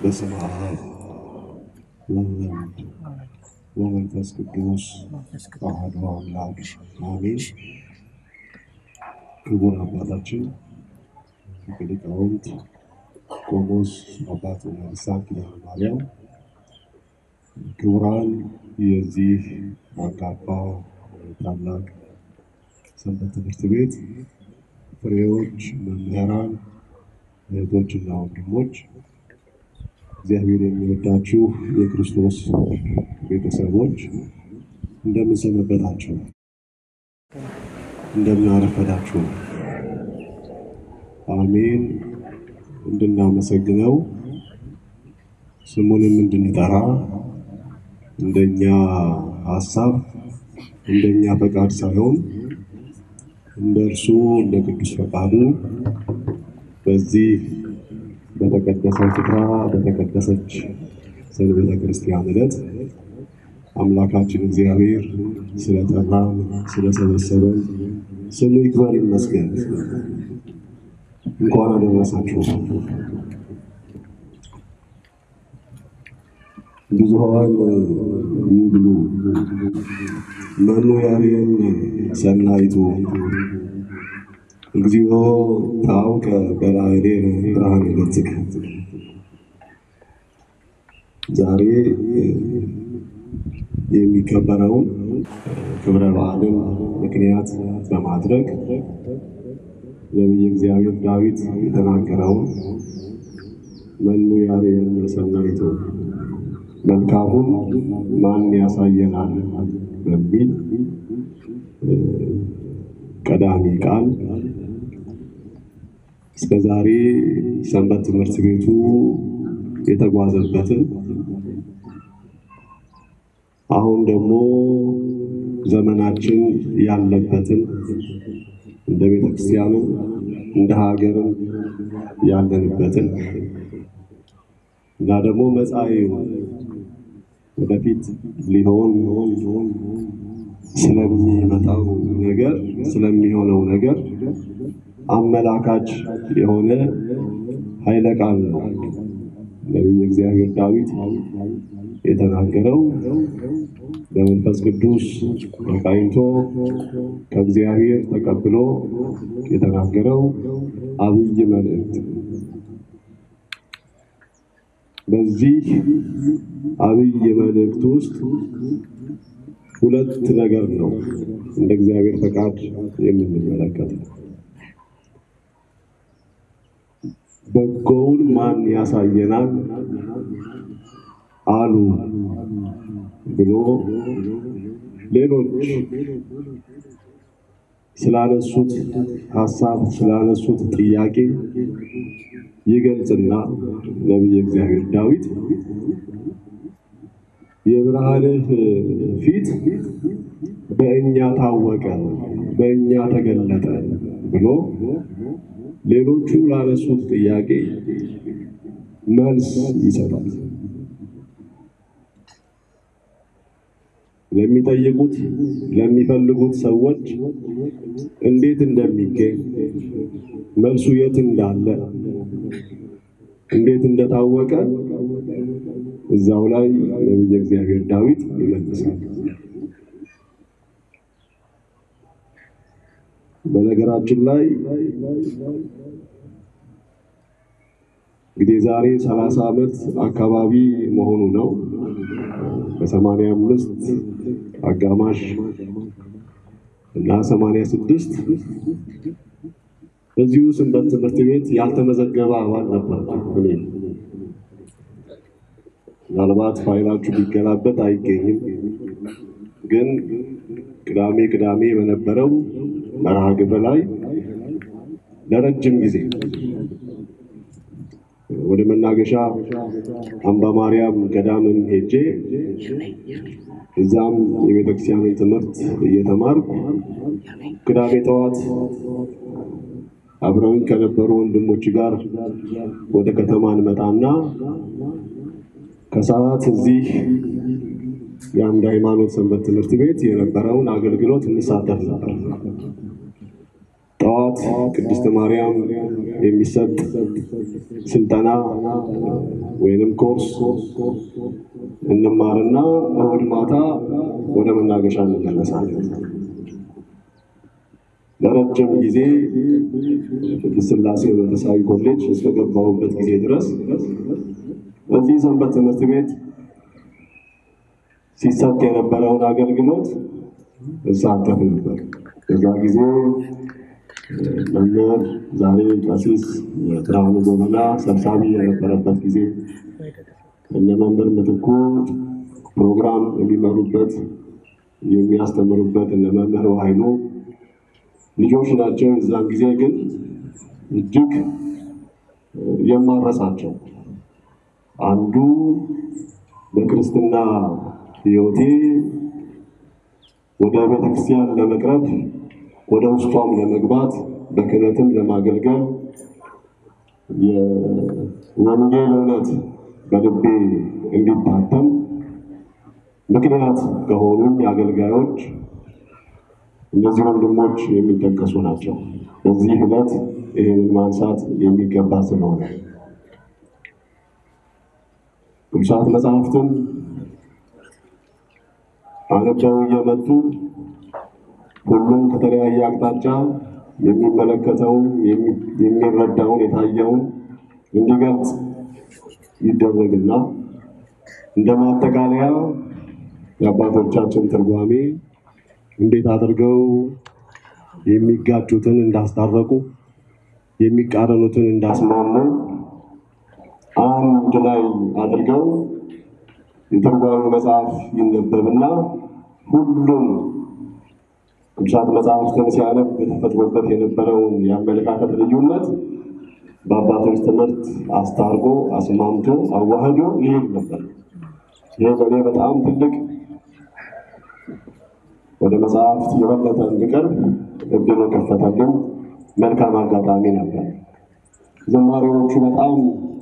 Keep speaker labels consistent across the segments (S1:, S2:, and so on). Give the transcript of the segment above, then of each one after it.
S1: በስመ አብ ወወልድ ወመንፈስ ቅዱስ አሐዱ አምላክ አሜን። ክቡር አባታችን ሊቀ ሊቃውንት ቆሞስ አባ ልሳን ኪዳነ ማርያም፣ ክቡራን የዚህ አንጋፋ ታላቅ ሰንበት ትምህርት ቤት ፍሬዎች፣ መምህራን፣ እህቶችና ወንድሞች እግዚአብሔር የሚወዳችሁ የክርስቶስ ቤተሰቦች እንደምን ሰነበታችሁ? እንደምን አረፈዳችሁ? አሜን። እንድናመሰግነው ስሙንም እንድንጠራ እንደኛ ሀሳብ እንደኛ ፈቃድ ሳይሆን እንደ እርሱ እንደ ቅዱስ ፈቃዱ በዚህ በተቀደሰው ስፍራ በተቀደሰች ሰንበተ ክርስቲያን ዕለት አምላካችን እግዚአብሔር ስለጠራን ስለሰበሰበን ስሙ ይክበር ይመስገን። እንኳን አደረሳችሁ። ብዙኃን ይብሉ መኑ ያርየን ሰናይቱ እግዚኦ ታውቀ በላዕሌነ ብርሃነ ገጽከ። ዛሬ የሚከበረውን ክብረ በዓልን ምክንያት በማድረግ ነቢየ እግዚአብሔር ዳዊት የተናገረውን መኑ ያርየን ሰናይቱ መልካሙን ማን ያሳየናል በሚል ቀዳሚ ቃል እስከ ዛሬ ሰንበት ትምህርት ቤቱ የተጓዘበትን አሁን ደግሞ ዘመናችን ያለበትን እንደ ቤተ ክርስቲያንም እንደ ሀገርም ያለንበትን እና ደግሞ መጻኢው ወደፊት ሊሆን ስለሚመጣው ነገር ስለሚሆነው ነገር አመላካች የሆነ ኃይለ ቃል ነው። ነቢየ እግዚአብሔር ዳዊት የተናገረው በመንፈስ ቅዱስ ተቃኝቶ ከእግዚአብሔር ተቀብሎ የተናገረው አብይ መልእክት በዚህ አብይ መልእክት ውስጥ ሁለት ነገር ነው እንደ እግዚአብሔር ፈቃድ የምንመለከተው። በጎውን ማን ያሳየናል አሉ ብሎ ሌሎች ስላነሱት ሀሳብ ስላነሱት ጥያቄ ይገልጽና ነቢየ እግዚአብሔር ዳዊት የብርሃንህ ፊት በእኛ ታወቀ፣ በእኛ ተገለጠ ብሎ ሌሎቹ ላነሱት ጥያቄ መልስ ይሰጣል። ለሚጠይቁት ለሚፈልጉት ሰዎች እንዴት እንደሚገኝ መልሱ የት እንዳለ እንዴት እንደታወቀ እዛው ላይ ነቢየ እግዚአብሔር ዳዊት ይመልሳል። በነገራችን ላይ እንግዲህ ዛሬ ሰላሳ ዓመት አካባቢ መሆኑ ነው። በሰማንያ አምስት አጋማሽ እና ሰማንያ ስድስት እዚሁ ሰንበት ትምህርት ቤት ያልተመዘገበ አባል ነበር። እኔ ምናልባት ፋይላችሁ ቢገላበጥ አይገኝም። ግን ቅዳሜ ቅዳሜ በነበረው መርሃ ግብር ላይ ለረጅም ጊዜ ወደ መናገሻ አምባ ማርያም ገዳምም ሄጄ እዛም የቤተክርስቲያንን ትምህርት እየተማርኩ ቅዳሜ ጠዋት አብረውኝ ከነበሩ ወንድሞች ጋር ወደ ከተማ እንመጣና ከሰዓት እዚህ የአንድ ሃይማኖት ሰንበት ትምህርት ቤት የነበረውን አገልግሎት እንሳተፍ ነበር። ጠዋት ቅድስት ማርያም የሚሰጥ ስልጠና ወይንም ኮርስ እንማርና እሑድ ማታ ወደ መናገሻ እንመለሳለን። ለረጅም ጊዜ ቅድስት ሥላሴ መንፈሳዊ ኮሌጅ እስከገባሁበት ጊዜ ድረስ በዚህ ሰንበት ትምህርት ቤት ሲሰጥ የነበረውን አገልግሎት እሳተፍ ነበር። በዛ ጊዜ መምህር ዛሬ ቀሲስ ብርሃኑ ጎበና ሰብሳቢ የነበረበት ጊዜ እነ መምህር ምትኩ ፕሮግራም የሚመሩበት የሚያስተምሩበት እነ መምህር ኃይሉ ልጆች ናቸው። የዛን ጊዜ ግን እጅግ የማረሳቸው አንዱ በክርስትና ሕይወቴ ወደ ቤተክርስቲያን ለመቅረብ ወደ ውስጧም ለመግባት በክህነትም ለማገልገል የወንጌል እውነት በልቤ እንዲታተም ምክንያት ከሆኑኝ አገልጋዮች እነዚህ ወንድሞች የሚጠቀሱ ናቸው። በዚህ ዕለት ይህንን ማንሳት የሚገባ ስለሆነ ቅዱሳት መጽሐፍትን አነበው እየመጡ ሁሉም ከተለያየ አቅጣጫ የሚመለከተውን የሚረዳውን የታየውን እንዲገልጽ ይደረግና እንደ ማጠቃለያ የአባቶቻችን ትርጓሜ እንዴት አድርገው የሚጋጩትን እንዳስታረቁ የሚቃረኑትን እንዳስማሙ አንድ ላይ አድርገው የትርጓሜ መጽሐፍ ይነበብና ሁሉም ቅዱሳት መጽሐፍትን ሲያነብ የተፈጥሮበት የነበረውን የአመለካከት ልዩነት በአባቶች ትምህርት አስታርቆ አስማምቶ አዋህዶ ይሄድ ነበር። ይህ በእኔ በጣም ትልቅ ወደ መጽሐፍት የበለጠ እንድቀርብ እድል የከፈተልን መልካም አጋጣሚ ነበር። ዝማሬዎቹ በጣም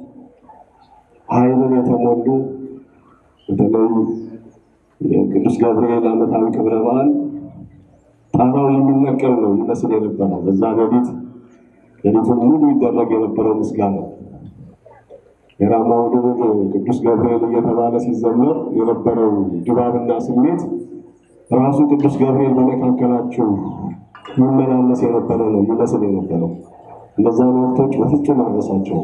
S1: ኃይልን የተሞሉ በተለይ የቅዱስ ገብርኤል ዓመታዊ ክብረ በዓል ጣራው የሚነቀል ነው ይመስል የነበረው። በዛ ሌሊት ሌሊቱን ሙሉ ይደረግ የነበረው ምስጋና የራማው ድብር ቅዱስ ገብርኤል እየተባለ ሲዘመር የነበረው ድባብና ስሜት ራሱ ቅዱስ ገብርኤል በመካከላቸው ይመላለስ የነበረ ነው ይመስል የነበረው። እነዛን ወቅቶች በፍጹም አልረሳቸው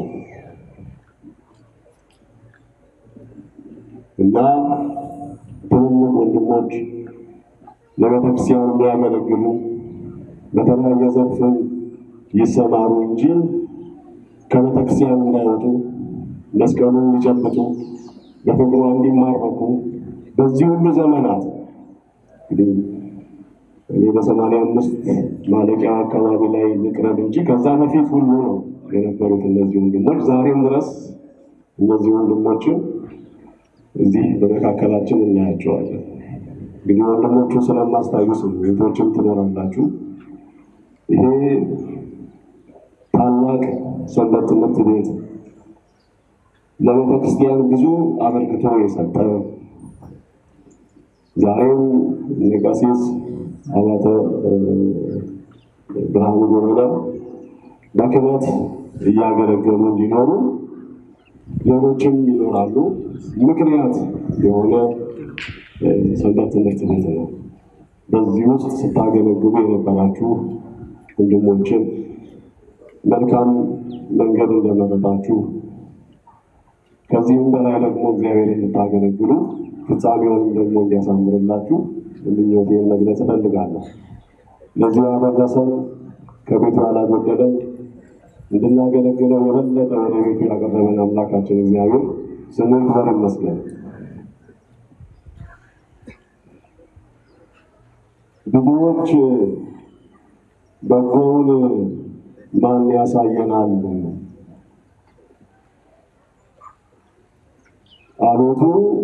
S1: እና ትልልቅ ወንድሞች ለቤተክርስቲያን የሚያገለግሉ በተለያየ ዘርፍ ይሰማሩ እንጂ ከቤተክርስቲያን እንዳይወጡ መስቀሉን ሊጨብጡ በፍቅሯ እንዲማረኩ በዚህ ሁሉ ዘመናት እንግዲህ እኔ በሰማንያ አምስት ማለቂያ አካባቢ ላይ ልቅረብ እንጂ ከዛ በፊት ሁሉ ነው የነበሩት እነዚህ ወንድሞች። ዛሬም ድረስ እነዚህ ወንድሞችን እዚህ በመካከላችን እናያቸዋለን። እንግዲህ ወንድሞቹ ስለማስታውስ ቤቶችም ትኖራላችሁ። ይሄ ታላቅ ሰንበት ትምህርት ቤት ለቤተ ክርስቲያን ብዙ አበርክቶ የሰጠ ዛሬም ቀሲስ አባተ ብርሃኑ ጎበና በክህነት እያገለገሉ እንዲኖሩ ሌሎችም ይኖራሉ። ምክንያት የሆነ ሰንበት ትምህርት ቤት ነው። በዚህ ውስጥ ስታገለግሉ የነበራችሁ ወንድሞችን መልካም መንገድ እንደመረጣችሁ ከዚህም በላይ ደግሞ እግዚአብሔር የምታገለግሉ ፍጻሜውንም ደግሞ እንዲያሳምርላችሁ ምኞቴን መግለጽ እፈልጋለሁ። ለዚህ ያደረሰን ከቤቱ ያላጎደለን እንድናገለግለው የበለጠ ወደ ቤቱ ያቀረበን አምላካችን እግዚአብሔር ስሙ ይክበር ይመስገን። ብዙዎች በጎውን ማን ያሳየናል አቤቱ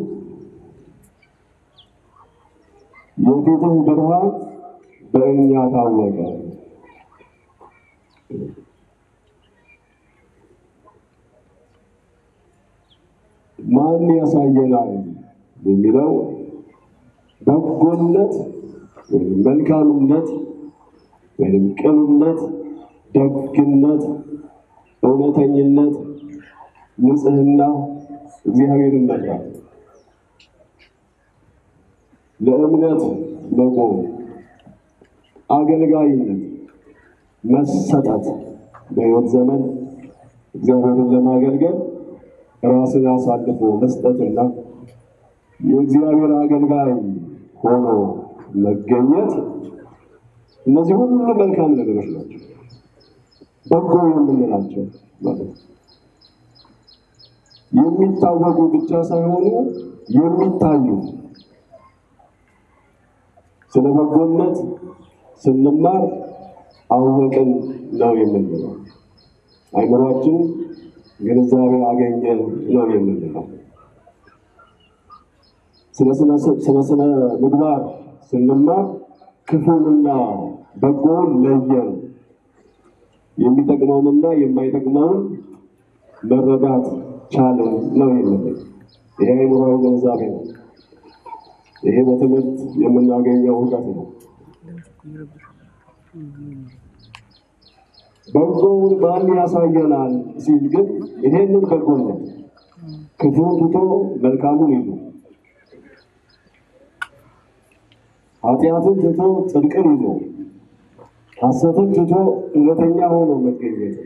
S1: የፊትህ ብርሃን በእኛ ታወቀ። ማን ያሳየናል የሚለው በጎነት ወይም መልካምነት ወይም ቅንነት፣ ደግነት እውነተኝነት፣ ንጽህና፣ እግዚአብሔርን መፍራት፣ ለእምነት መቆም፣ አገልጋይነት፣ መሰጠት በሕይወት ዘመን እግዚአብሔርን ለማገልገል ራስን አሳልፎ መስጠትና የእግዚአብሔር አገልጋይ ሆኖ መገኘት እነዚህ ሁሉ መልካም ነገሮች ናቸው። በጎ የምንላቸው ማለት ነው። የሚታወቁ ብቻ ሳይሆኑ የሚታዩ ስለ በጎነት ስንማር አወቅን ነው የምንለው። አይምሯችን ግንዛቤ አገኘ ነው የምንለው። ስለ ስነ ምግባር ስንማር ክፉንና በጎውን ለየን፣ የሚጠቅመውንና የማይጠቅመውን መረዳት ቻለን ነው የምንለው። ይሄ አይምሯዊ ግንዛቤ ነው። ይሄ በትምህርት የምናገኘው እውቀት ነው። በጎውን ማን ያሳየናል ሲል ግን ይሄንን በጎነት ክፉን ትቶ መልካሙን ይዞ ኃጢአትን ትቶ ጽድቅን ይዞ ሐሰትን ትቶ እውነተኛ ሆኖ መገኘት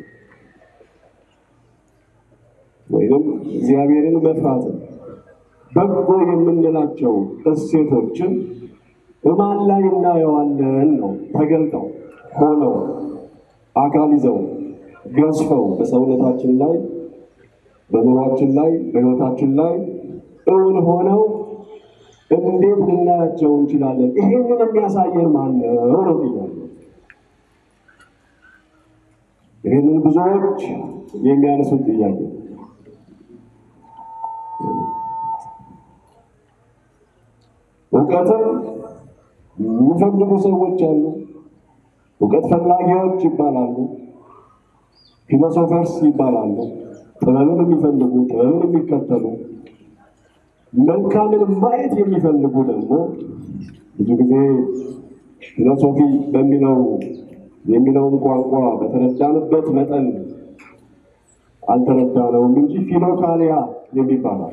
S1: ወይም እግዚአብሔርን መፍራትን በጎ የምንላቸው እሴቶችን በማን ላይ እናየዋለን ነው ተገልጠው ሆነው አካል ይዘው ገዝፈው በሰውነታችን ላይ በኑሯችን ላይ በሕይወታችን ላይ እውን ሆነው እንዴት ልናያቸው እንችላለን? ይሄንን የሚያሳየን ማን ነው ነው ጥያቄ። ይህንን ብዙዎች የሚያነሱት ጥያቄ እውቀትም የሚፈልጉ ሰዎች አሉ። እውቀት ፈላጊዎች ይባላሉ። ፊሎሶፈርስ ይባላሉ። ጥበብን የሚፈልጉ ጥበብን የሚከተሉ መልካምን ማየት የሚፈልጉ ደግሞ ብዙ ጊዜ ፊሎሶፊ በሚለው የሚለውን ቋንቋ በተረዳንበት መጠን አልተረዳነውም እንጂ ፊሎካሊያ የሚባላል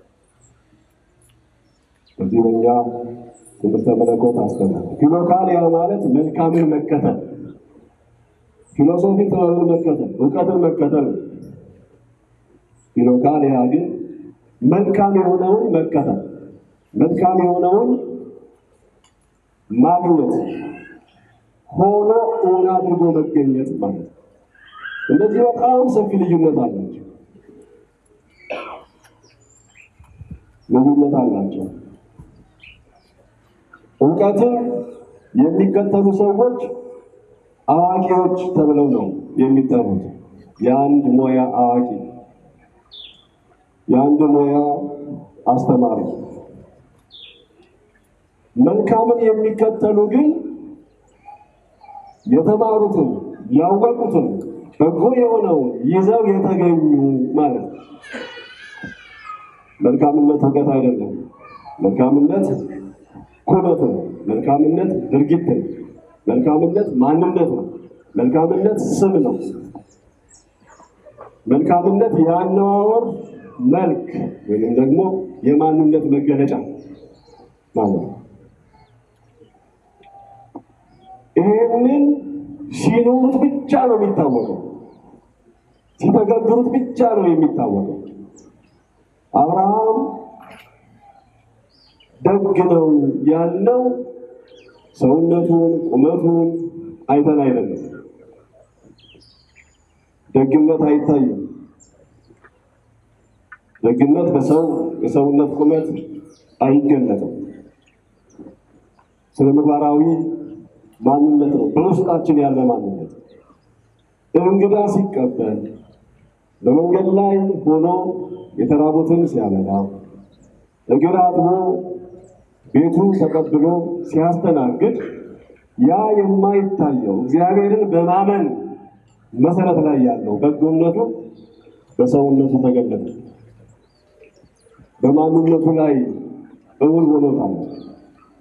S1: በዚህ በኛ ትምህርተ መለኮት አስተማር ፊሎካሊያ ማለት መልካምን መከተል፣ ፊሎሶፊ ጥበብን መከተል፣ እውቀትን መከተል። ፊሎካሊያ ግን መልካም የሆነውን መከተል፣ መልካም የሆነውን ማግኘት፣ ሆኖ እውን አድርጎ መገኘት ማለት ነው። እነዚህ በጣም ሰፊ ልዩነት አላቸው ልዩነት አላቸው። እውቀትን የሚከተሉ ሰዎች አዋቂዎች ተብለው ነው የሚጠሩት። የአንድ ሙያ አዋቂ፣ የአንድ ሙያ አስተማሪ። መልካምን የሚከተሉ ግን የተማሩትን ያወቁትን በጎ የሆነውን ይዘው የተገኙ ማለት ነው። መልካምነት እውቀት አይደለም። መልካምነት ኩነት ነው። መልካምነት ድርጊት ነው። መልካምነት ማንነት ነው። መልካምነት ስም ነው። መልካምነት የአነዋወር መልክ ወይም ደግሞ የማንነት መገለጫ ማለት ነው። ይህንን ሲኖሩት ብቻ ነው የሚታወቀው፣ ሲተገብሩት ብቻ ነው የሚታወቀው። አብርሃም ደግ ነው ያልነው ሰውነቱን ቁመቱን አይተን አይደለም። ደግነት አይታይም። ደግነት በሰው የሰውነት ቁመት አይገለጥም። ስነ ምግባራዊ ማንነት ነው፣ በውስጣችን ያለ ማንነት። እንግዳ ሲቀበል በመንገድ ላይ ሆኖ የተራቡትን ሲያበላ እግር አጥቦ ቤቱ ተቀብሎ ሲያስተናግድ ያ የማይታየው እግዚአብሔርን በማመን መሰረት ላይ ያለው በጎነቱ በሰውነቱ ተገለጠ። በማንነቱ ላይ እውን ሆኖታል።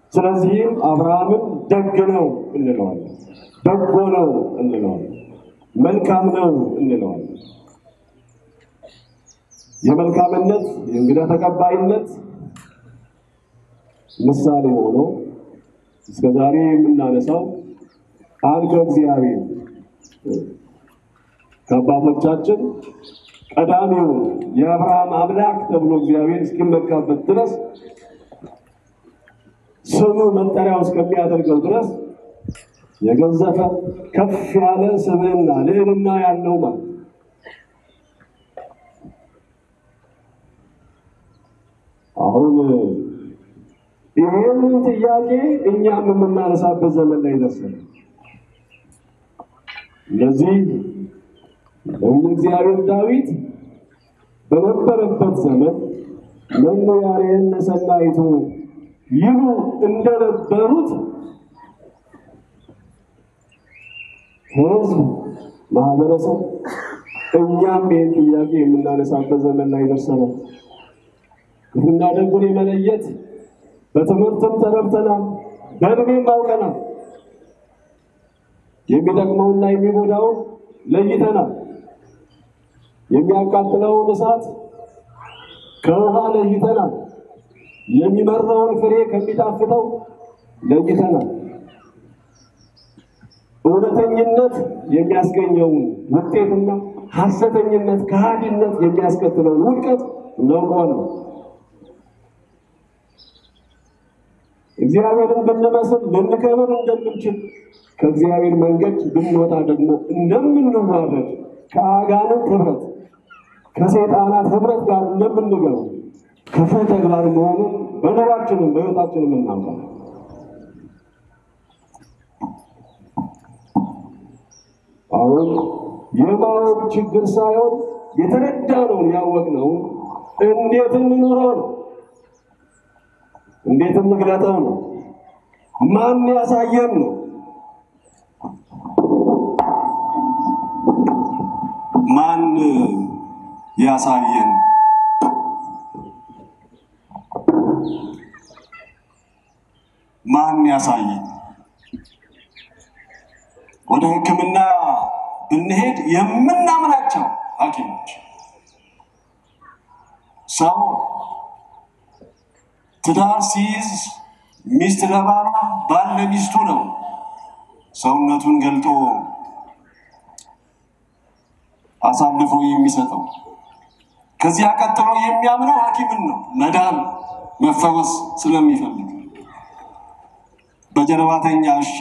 S1: ስለዚህም አብርሃምን ደግ ነው እንለዋለን፣ በጎ ነው እንለዋለን። መልካም ነው እንለዋለን። የመልካምነት የእንግዳ ተቀባይነት ምሳሌ ሆኖ እስከ ዛሬ የምናነሳው ቃል ከእግዚአብሔር ከአባቶቻችን ቀዳሚውን የአብርሃም አምላክ ተብሎ እግዚአብሔር እስኪመካበት ድረስ ስሙ መጠሪያው እስከሚያደርገው ድረስ የገዘፈ ከፍ ያለ ስብዕና ልዕልና ያለው ማለት አሁን ይህንን ጥያቄ እኛም የምናነሳበት ዘመን ላይ ደርሰናል። ለዚህ ነቢዩ እግዚአብሔር ዳዊት በነበረበት ዘመን መኑ ያሬየነ ሰናይቱ ይሉ እንደነበሩት ሕዝብ ማህበረሰብ እኛም ይህን ጥያቄ የምናነሳበት ዘመን ላይ ደርሰናል። ክፉና ደጉን የመለየት በትምህርትም ተረድተናል፣ በእድሜም አውቀናል። የሚጠቅመውና የሚጎዳውን ለይተናል። የሚያቃጥለውን እሳት ከውሃ ለይተናል። የሚመራውን ፍሬ ከሚጣፍጠው ለይተናል። እውነተኝነት የሚያስገኘውን ውጤትና ሐሰተኝነት፣ ከሃዲነት የሚያስከትለውን ውድቀት እናውቀዋለን። እግዚአብሔርን ብንመስል ልንከብር እንደምንችል ከእግዚአብሔር መንገድ ብንወጣ ደግሞ እንደምንዋረድ ከአጋንንት ህብረት ከሰይጣናት ህብረት ጋር እንደምንገባ ክፉ ተግባር መሆኑን በኑሯችንም በሕይወታችንም እናውቃለን። አሁን የማወቅ ችግር ሳይሆን የተረዳነውን ያወቅነውን እንዴት እንኑረው ነው። እንዴት እንግለጠው ነው። ማን ያሳየን ነው።
S2: ማን ያሳየን? ማን ያሳየን? ወደ ሕክምና ብንሄድ የምናምናቸው ሐኪሞች ሰው ትዳር ሲይዝ ሚስት ለባሏ ባል ለሚስቱ ነው ሰውነቱን ገልጦ አሳልፎ የሚሰጠው። ከዚያ ቀጥሎ የሚያምነው ሐኪምን ነው መዳን መፈወስ ስለሚፈልግ በጀርባተኛ እሺ፣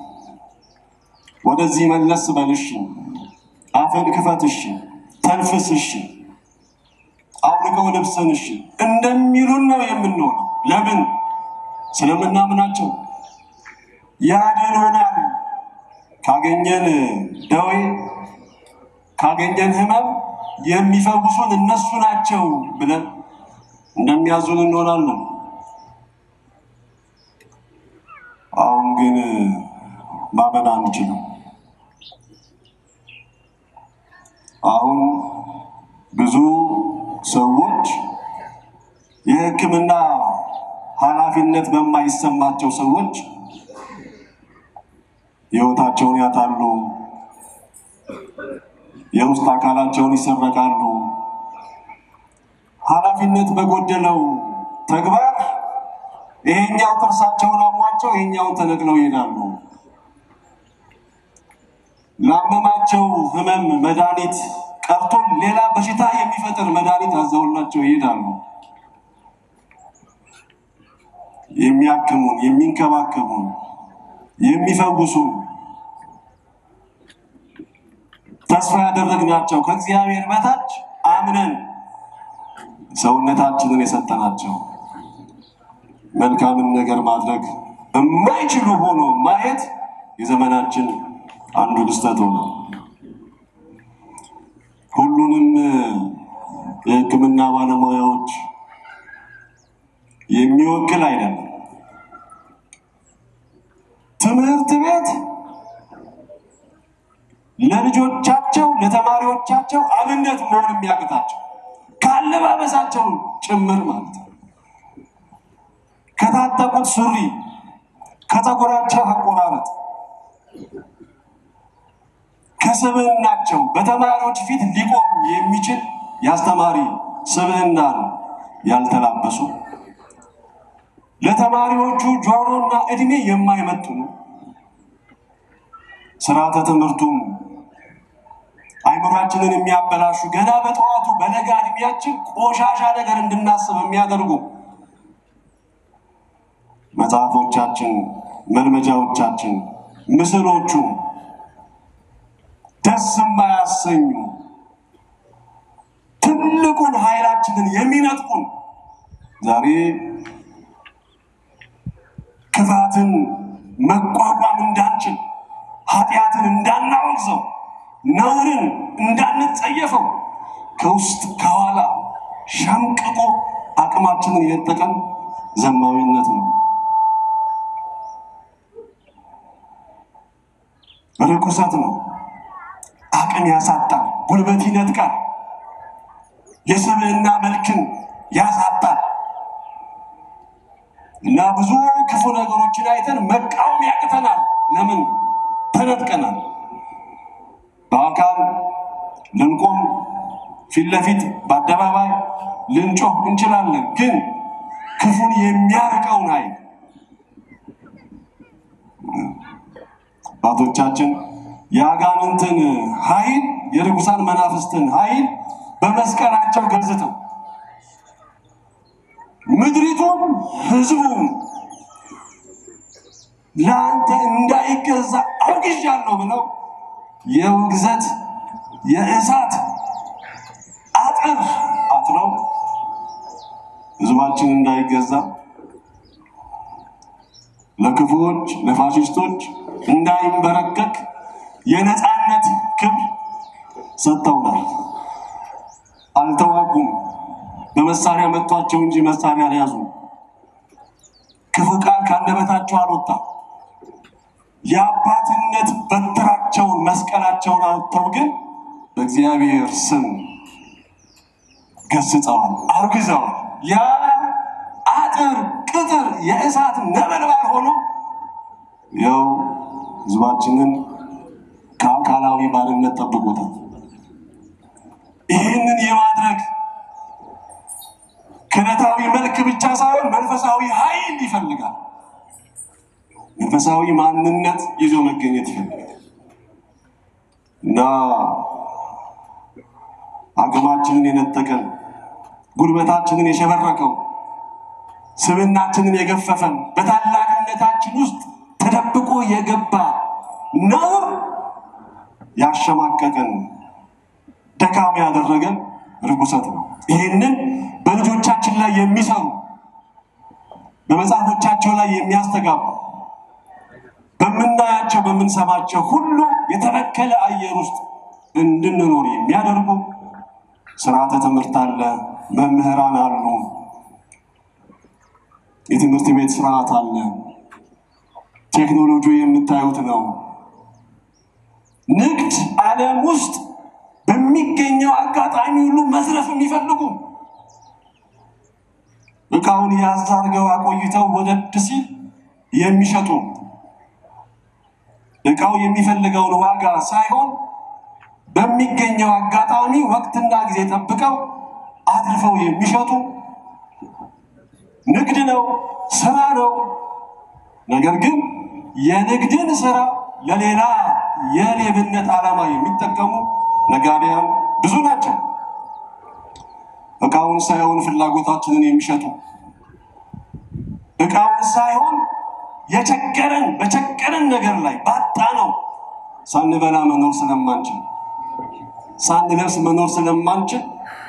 S2: ወደዚህ መለስ በል እሺ፣ አፍን ክፈት እሺ፣ ተንፍስ እሺ፣ አውልቀው ልብስን እሺ እንደሚሉን ነው የምንሆነው። ለምን? ስለምናምናቸው ያድኑናል። ካገኘን ደዌ ካገኘን ሕመም የሚፈውሱን እነሱ ናቸው ብለን እንደሚያዙን እንሆናለን። አሁን ግን ማመን አንችልም። አሁን ብዙ ሰዎች የሕክምና ኃላፊነት በማይሰማቸው ሰዎች ሕይወታቸውን ያጣሉ። የውስጥ አካላቸውን ይሰረቃሉ። ኃላፊነት በጎደለው ተግባር ይሄኛው ጥርሳቸውን አሟቸው ይሄኛውን ተነቅለው ይሄዳሉ። ላመማቸው ህመም መድኃኒት ቀርቶ ሌላ በሽታ የሚፈጥር መድኃኒት አዘውላቸው ይሄዳሉ። የሚያክሙን፣ የሚንከባከቡን፣ የሚፈውሱ ተስፋ ያደረግናቸው ከእግዚአብሔር በታች አምነን ሰውነታችንን የሰጠናቸው መልካምን ነገር ማድረግ የማይችሉ ሆኖ ማየት የዘመናችን አንዱ ክስተት ሆነ። ሁሉንም የሕክምና ባለሙያዎች የሚወክል አይደለም። ትምህርት ቤት ለልጆቻቸው ለተማሪዎቻቸው አብነት መሆን የሚያቅታቸው ከአለባበሳቸው ጭምር ማለት ነው። ከታጠቁት ሱሪ፣ ከፀጉራቸው አቆራረጥ፣ ከስብዕናቸው በተማሪዎች ፊት ሊቆም የሚችል የአስተማሪ ስብዕናን ያልተላበሱ ለተማሪዎቹ ጆሮና እድሜ የማይመጥኑ ስርዓተ ትምህርቱም አይምሯችንን የሚያበላሹ ገና በጠዋቱ በለጋ እድሜያችን ቆሻሻ ነገር እንድናስብ የሚያደርጉ መጽሐፎቻችን፣ መልመጃዎቻችን፣ ምስሎቹ ደስ የማያሰኙ ትልቁን ኃይላችንን የሚነጥቁን ዛሬ ክፋትን መቋቋም እንዳንችል ኃጢአትን እንዳናወግዘው ነውርን እንዳንጸየፈው ከውስጥ ከኋላ ሸምቅቆ አቅማችንን የነጠቀን ዘማዊነት ነው። ርኩሰት ነው። አቅም ያሳጣል፣ ጉልበት ይነጥቃል፣ የስብዕና መልክን ያሳጣል እና ብዙ ክፉ ነገሮችን አይተን መቃወም ያቅተናል። ለምን? ተነጥቀናል። በአካል ልንቆም ፊት ለፊት በአደባባይ ልንጮህ እንችላለን። ግን ክፉን የሚያርቀውን ኃይል አባቶቻችን የአጋንንትን ኃይል የርኩሳን መናፍስትን ኃይል በመስቀላቸው ገዝተው ምድሪቱም ሕዝቡም ለአንተ እንዳይገዛ አውግዣለሁ ብለው የውግዘት የእሳት አጥር አጥረው ሕዝባችን እንዳይገዛ ለክፉዎች ለፋሽስቶች እንዳይንበረከክ የነፃነት ክብር ሰጥተውናል። አልተዋጉም። በመሳሪያ መቷቸው እንጂ መሳሪያ አልያዙም። ክፉ ቃል ካንደበታቸው አልወጣም። የአባትነት በትራቸውን መስቀላቸውን አውጥተው ግን በእግዚአብሔር ስም ገስጸዋል፣ አውግዘዋል። ያ አጥር ቅጥር የእሳት ነበልባል ሆኖ ያው ህዝባችንን ከአካላዊ ባርነት ጠብቆታል። ይህንን የማድረግ ክህነታዊ መልክ ብቻ ሳይሆን መንፈሳዊ ኃይል ይፈልጋል። መንፈሳዊ ማንነት ይዞ መገኘት ይፈልጋል እና አቅማችንን የነጠቀን ጉልበታችንን የሸበረቀው ስብናችንን የገፈፈን በታላቅነታችን ውስጥ ተደብቆ የገባ ነውር ያሸማቀቀን ደካማ ያደረገን ርኩሰት ነው። ይህንን በልጆቻችን ላይ የሚሰሩ በመጽሐፎቻቸው ላይ የሚያስተጋቡ በምናያቸው በምንሰማቸው ሁሉ የተበከለ አየር ውስጥ እንድንኖር የሚያደርጉ ስርዓተ ትምህርት አለ፣ መምህራን አሉ፣ የትምህርት ቤት ስርዓት አለ፣ ቴክኖሎጂ የምታዩት ነው። ንግድ ዓለም ውስጥ በሚገኘው አጋጣሚ ሁሉ መዝረፍ የሚፈልጉ እቃውን ያዝ አድርገው አቆይተው ወደድ ሲል የሚሸጡ እቃው የሚፈልገውን ዋጋ ሳይሆን በሚገኘው አጋጣሚ ወቅትና ጊዜ ጠብቀው አትርፈው የሚሸጡ ንግድ ነው፣ ስራ ነው። ነገር ግን የንግድን ስራ ለሌላ የሌብነት ዓላማ የሚጠቀሙ ነጋዴያን ብዙ ናቸው። እቃውን ሳይሆን ፍላጎታችንን የሚሸጡ እቃውን ሳይሆን የቸገረን በቸገረን ነገር ላይ ባጣ ነው ሳንበላ መኖር ስለማንችል ሳንለብስ መኖር ስለማንችል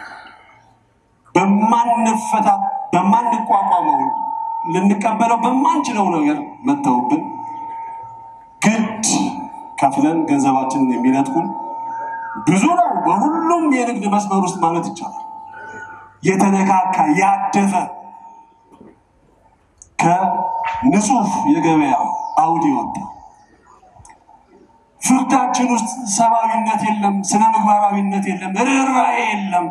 S2: በማንፈታ በማንቋቋመው ልንቀበለው በማንችለው ነገር መተውብን ግድ ከፍለን ገንዘባችንን የሚነጥቁን ብዙ ነው። በሁሉም የንግድ መስመር ውስጥ ማለት ይቻላል የተነካካ ያደፈ ከንጹህ የገበያ አውድ የወጣ ፍርዳችን ውስጥ ሰብአዊነት የለም፣ ስነ ምግባራዊነት የለም፣ ርኅራኄ የለም።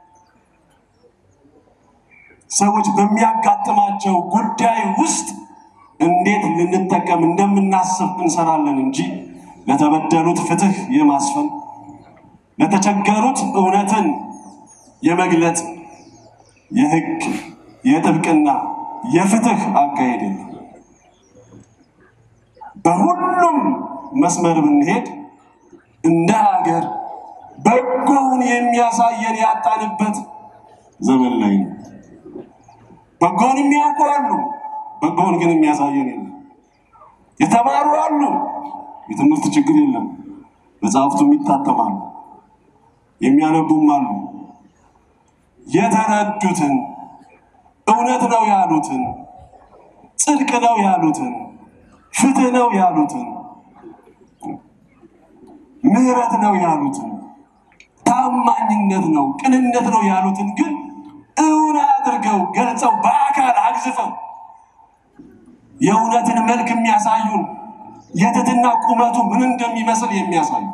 S2: ሰዎች በሚያጋጥማቸው ጉዳይ ውስጥ እንዴት ልንጠቀም እንደምናስብ እንሰራለን እንጂ ለተበደሉት ፍትህ የማስፈን ለተቸገሩት እውነትን የመግለጽ የህግ የጥብቅና የፍትህ አካሄድ የለም። በሁሉም መስመር ብንሄድ እንደ ሀገር በጎውን የሚያሳየን ያጣንበት ዘመን ላይ ነው። በጎውን የሚያውቁ አሉ፣ በጎውን ግን የሚያሳየን የለም። የተማሩ አሉ፣ የትምህርት ችግር የለም። መጽሐፍቱም ይታተማሉ፣ የሚያነቡም አሉ። የተረዱትን እውነት ነው ያሉትን ጽድቅ ነው ያሉትን ፍትህ ነው ያሉትን ምህረት ነው ያሉትን ታማኝነት ነው ቅንነት ነው ያሉትን ግን እውን አድርገው ገልጸው በአካል አግዝፈው የእውነትን መልክ የሚያሳዩን የትህትና ቁመቱ ምን እንደሚመስል የሚያሳዩ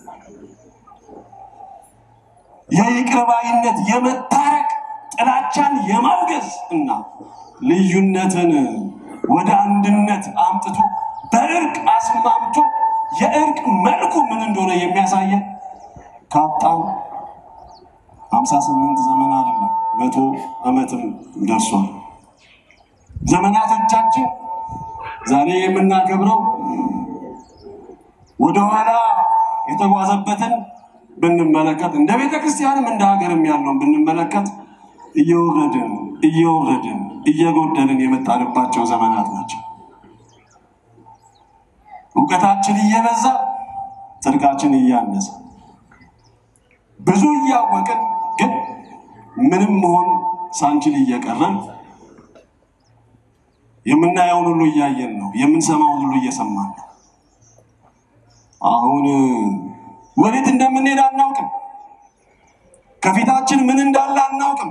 S2: የይቅርባይነት የመታረቅ ጥላቻን የማውገዝ እና ልዩነትን ወደ አንድነት አምጥቶ በእርቅ አስማምቶ የእርቅ መልኩ ምን እንደሆነ የሚያሳየን ካጣም ሀምሳ ስምንት ዘመን አይደለም መቶ ዓመትም ደርሷል። ዘመናቶቻችን ዛሬ የምናከብረው ወደኋላ የተጓዘበትን ብንመለከት እንደ ቤተ ክርስቲያንም እንደ ሀገርም ያለውን ብንመለከት እየወረድን እየወረድን እየጎደልን የመጣንባቸው ዘመናት ናቸው። እውቀታችን እየበዛ ጽድቃችን እያነሰ ብዙ እያወቅን ግን ምንም መሆን ሳንችል እየቀረን የምናየውን ሁሉ እያየን ነው። የምንሰማውን ሁሉ እየሰማን ነው። አሁን ወዴት እንደምንሄድ አናውቅም። ከፊታችን ምን እንዳለ አናውቅም።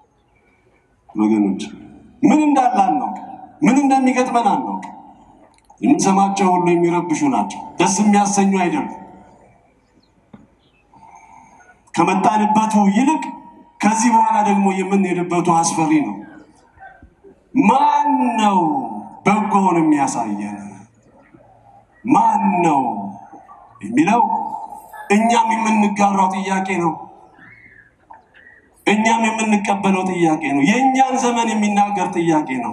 S2: ወገኖች ምን እንዳለ አናውቅም። ምን እንደሚገጥመን አናውቅም። የምንሰማቸው ሁሉ የሚረብሹ ናቸው። ደስ የሚያሰኙ አይደሉም። ከመጣንበቱ ይልቅ ከዚህ በኋላ ደግሞ የምንሄድበቱ አስፈሪ ነው። ማን ነው በጎውን የሚያሳየን? ማን ነው የሚለው እኛም የምንጋራው ጥያቄ ነው። እኛም የምንቀበለው ጥያቄ ነው። የእኛን ዘመን የሚናገር ጥያቄ ነው።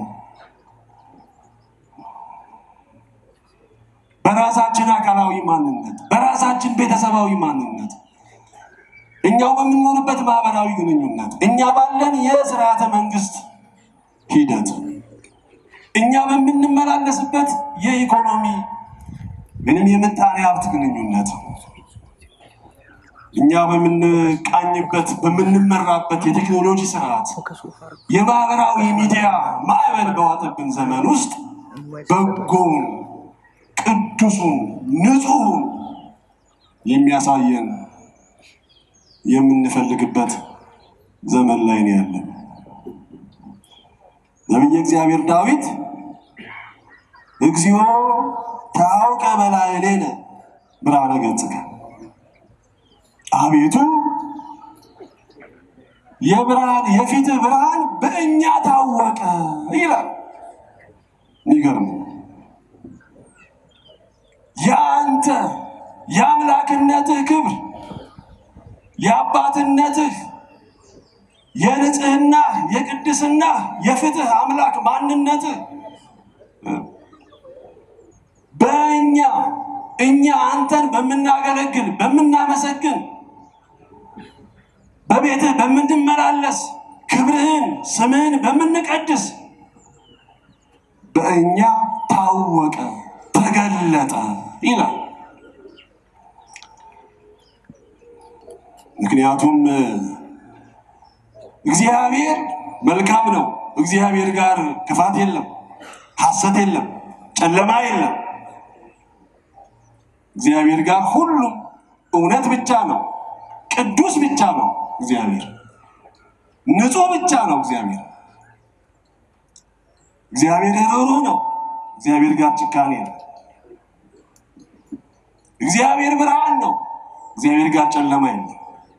S2: በራሳችን አካላዊ ማንነት፣ በራሳችን ቤተሰባዊ ማንነት፣ እኛው በምንኖርበት ማህበራዊ ግንኙነት፣ እኛ ባለን የስርዓተ መንግስት ሂደት፣ እኛ በምንመላለስበት የኢኮኖሚ ምንም የምጣኔ ሀብት ግንኙነት፣ እኛ በምንቃኝበት በምንመራበት የቴክኖሎጂ ስርዓት፣ የማህበራዊ ሚዲያ ማዕበል በዋጠብን ዘመን ውስጥ በጎውን ቅዱሱን ንጹሑን የሚያሳየን የምንፈልግበት ዘመን ላይ ነው ያለን። ነቢየ እግዚአብሔር ዳዊት እግዚኦ ታውቀ በላዕሌነ ብርሃነ ገጽከ፣ አቤቱ የብርሃን የፊትህ ብርሃን በእኛ ታወቀ ይላል። የሚገርም የአንተ የአምላክነትህ ክብር የአባትነትህ የንጽህና የቅድስና የፍትህ አምላክ ማንነትህ በእኛ እኛ አንተን በምናገለግል በምናመሰግን በቤትህ በምንመላለስ ክብርህን ስምህን በምንቀድስ በእኛ ታወቀ ተገለጠ ይላል። ምክንያቱም እግዚአብሔር መልካም ነው። እግዚአብሔር ጋር ክፋት የለም፣ ሐሰት የለም፣ ጨለማ የለም። እግዚአብሔር ጋር ሁሉም እውነት ብቻ ነው፣ ቅዱስ ብቻ ነው። እግዚአብሔር ንጹሕ ብቻ ነው። እግዚአብሔር እግዚአብሔር ርኅሩህ ነው። እግዚአብሔር ጋር ጭካኔ የለም። እግዚአብሔር ብርሃን ነው። እግዚአብሔር ጋር ጨለማ የለም።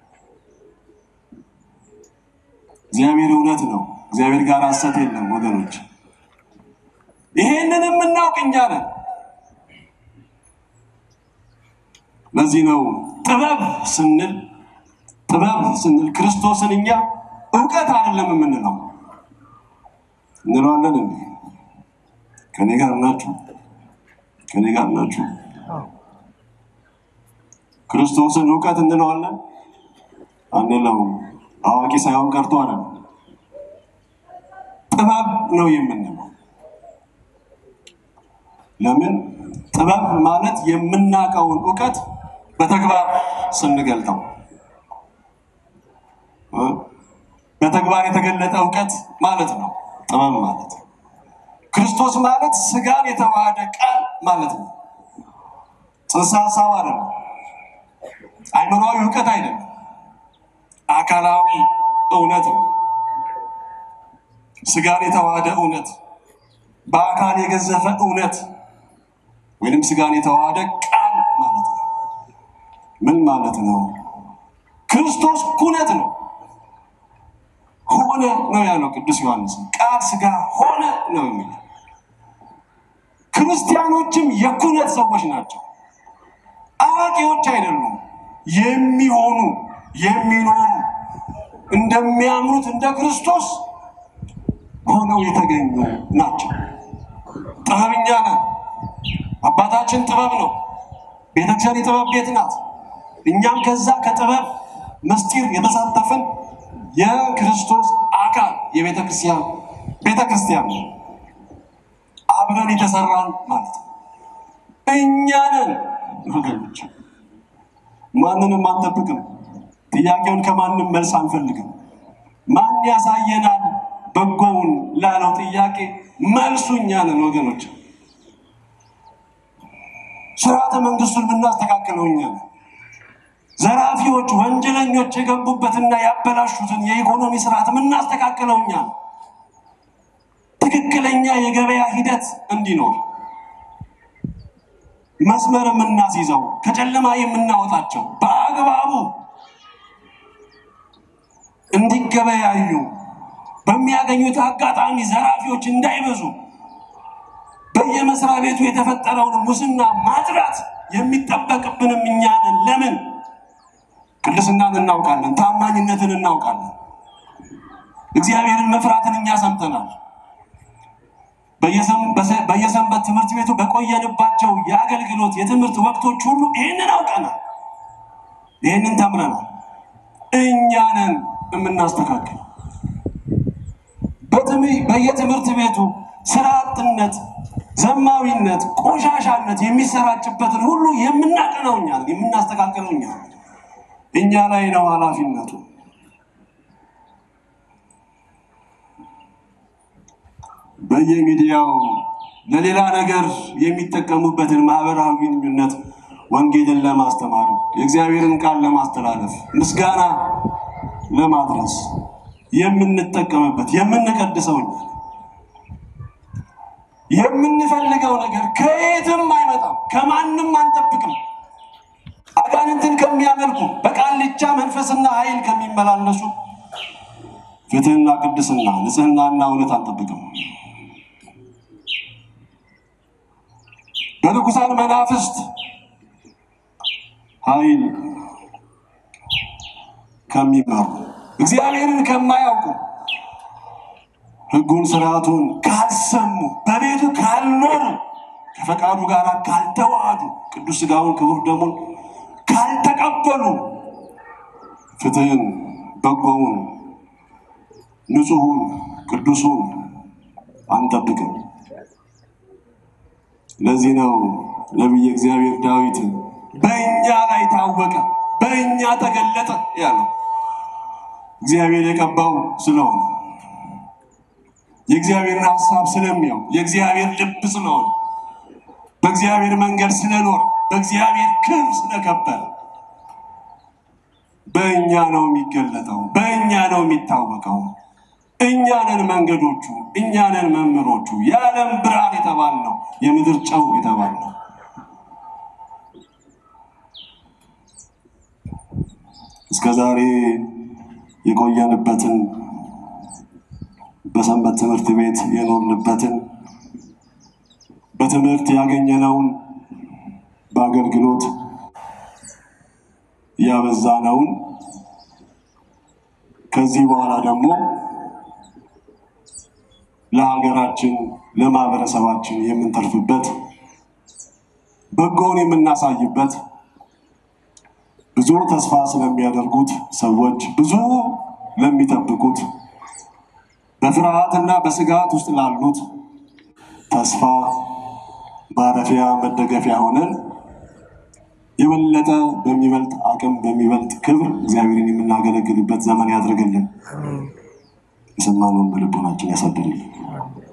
S2: እግዚአብሔር እውነት ነው። እግዚአብሔር ጋር ሐሰት የለም። ወገኖች ይሄንን የምናውቅ እኛ ነን። ለዚህ ነው ጥበብ ስንል ጥበብ ስንል ክርስቶስን እኛ እውቀት አይደለም የምንለው እንለዋለን እንዴ? ከኔ ጋር ናችሁ? ከኔ ጋር ናችሁ? ክርስቶስን እውቀት እንለዋለን አንለውም። አዋቂ ሳይሆን ቀርቶ አይደለም፣ ጥበብ ነው የምንለው። ለምን? ጥበብ ማለት የምናውቀውን እውቀት በተግባር ስንገልጠው እ በተግባር የተገለጠ እውቀት ማለት ነው ጥበብ ማለት። ክርስቶስ ማለት ስጋን የተዋሃደ ቃል ማለት ነው። ጽንሰ ሀሳብ አይደለም፣ አይምሯዊ እውቀት አይደለም፣ አካላዊ እውነት ነው። ስጋን የተዋሃደ እውነት፣ በአካል የገዘፈ እውነት ወይንም ስጋን የተዋሃደ ቃል ማለት ነው። ምን ማለት ነው? ክርስቶስ ኩነት ነው። ሆነ ነው ያለው ቅዱስ ዮሐንስ። ቃል ስጋ ሆነ ነው የሚለው። ክርስቲያኖችም የኩነት ሰዎች ናቸው። አዋቂዎች አይደሉም። የሚሆኑ የሚኖሩ እንደሚያምኑት እንደ ክርስቶስ ሆነው የተገኙ ናቸው። ጥበብኛ ነን። አባታችን ጥበብ ነው። ቤተክርስቲያን የጥበብ ቤት ናት። እኛም ከዛ ከጥበብ ምስጢር የተሳተፍን የክርስቶስ አካል የቤተ ክርስቲያን ቤተ ክርስቲያን ነው። አብረን የተሰራን ማለት ነው። እኛ ነን ወገኖች። ማንንም አንጠብቅም። ጥያቄውን ከማንም መልስ አንፈልግም። ማን ያሳየናል በጎውን ላለው ጥያቄ መልሱ እኛ ነን ወገኖች። ስርዓተ መንግስቱን የምናስተካክለው እኛ ነን። ዘራፊዎች፣ ወንጀለኞች የገቡበትና ያበላሹትን የኢኮኖሚ ስርዓት የምናስተካክለው እኛ ነው። ትክክለኛ የገበያ ሂደት እንዲኖር መስመር የምናስይዘው ከጨለማ የምናወጣቸው በአግባቡ እንዲገበያዩ በሚያገኙት አጋጣሚ ዘራፊዎች እንዳይበዙ በየመስሪያ ቤቱ የተፈጠረውን ሙስና ማጥራት የሚጠበቅብንም እኛ ነን። ለምን? ቅድስናን እናውቃለን፣ ታማኝነትን እናውቃለን፣ እግዚአብሔርን መፍራትን እኛ ሰምተናል። በየሰንበት ትምህርት ቤቱ በቆየንባቸው የአገልግሎት የትምህርት ወቅቶች ሁሉ ይህንን አውቀናል፣ ይህንን ተምረናል። እኛ ነን የምናስተካክል። በየትምህርት ቤቱ ስራ አጥነት፣ ዘማዊነት፣ ቆሻሻነት የሚሰራጭበትን ሁሉ የምናቀነው እኛ ነን፣ የምናስተካክለው እኛ ነን። እኛ ላይ ነው ኃላፊነቱ። በየሚዲያው ለሌላ ነገር የሚጠቀሙበትን ማህበራዊ ግንኙነት ወንጌልን ለማስተማር የእግዚአብሔርን ቃል ለማስተላለፍ ምስጋና ለማድረስ የምንጠቀምበት የምንቀድሰው እኛ ነን። የምንፈልገው ነገር ከየትም አይመጣም፣ ከማንም አንጠብቅም። አጋንንትን ከሚያመልኩ በቃልቻ መንፈስና ኃይል ከሚመላለሱ ፍትህና ቅድስና ንጽህናና እውነት አንጠብቅም። በርኩሳን መናፍስት ኃይል ከሚመሩ እግዚአብሔርን ከማያውቁ ሕጉን ስርዓቱን ካልሰሙ በቤቱ ካልኖሩ ከፈቃዱ ጋር ካልተዋሃዱ ቅዱስ ሥጋውን ክቡር ደሙን ካልተቀበሉ ፍትህን፣ በጎውን፣ ንጹሑን፣ ቅዱሱን አንጠብቅም። ለዚህ ነው ነቢየ እግዚአብሔር ዳዊት በእኛ ላይ ታወቀ፣ በእኛ ተገለጠ ያለው እግዚአብሔር የቀባው ስለሆነ የእግዚአብሔርን ሀሳብ ስለሚያው የእግዚአብሔር ልብ ስለሆነ በእግዚአብሔር መንገድ ስለኖረ በእግዚአብሔር ክብር ስለከበረ በእኛ ነው የሚገለጠው፣ በእኛ ነው የሚታወቀው። እኛ ነን መንገዶቹ፣ እኛ ነን መምህሮቹ፣ የዓለም ብርሃን የተባልነው የምድር ጨው የተባልነው። እስከ ዛሬ የቆየንበትን በሰንበት ትምህርት ቤት የኖርንበትን በትምህርት ያገኘነውን በአገልግሎት ያበዛነውን ከዚህ በኋላ ደግሞ ለሀገራችን ለማህበረሰባችን የምንተርፍበት በጎውን የምናሳይበት ብዙ ተስፋ ስለሚያደርጉት ሰዎች ብዙ ለሚጠብቁት በፍርሃትና በስጋት ውስጥ ላሉት ተስፋ ማረፊያ መደገፊያ ሆነን የበለጠ በሚበልጥ አቅም በሚበልጥ ክብር እግዚአብሔርን የምናገለግልበት ዘመን ያድርግልን። የሰማነውን በልቦናችን ያሳድርልን።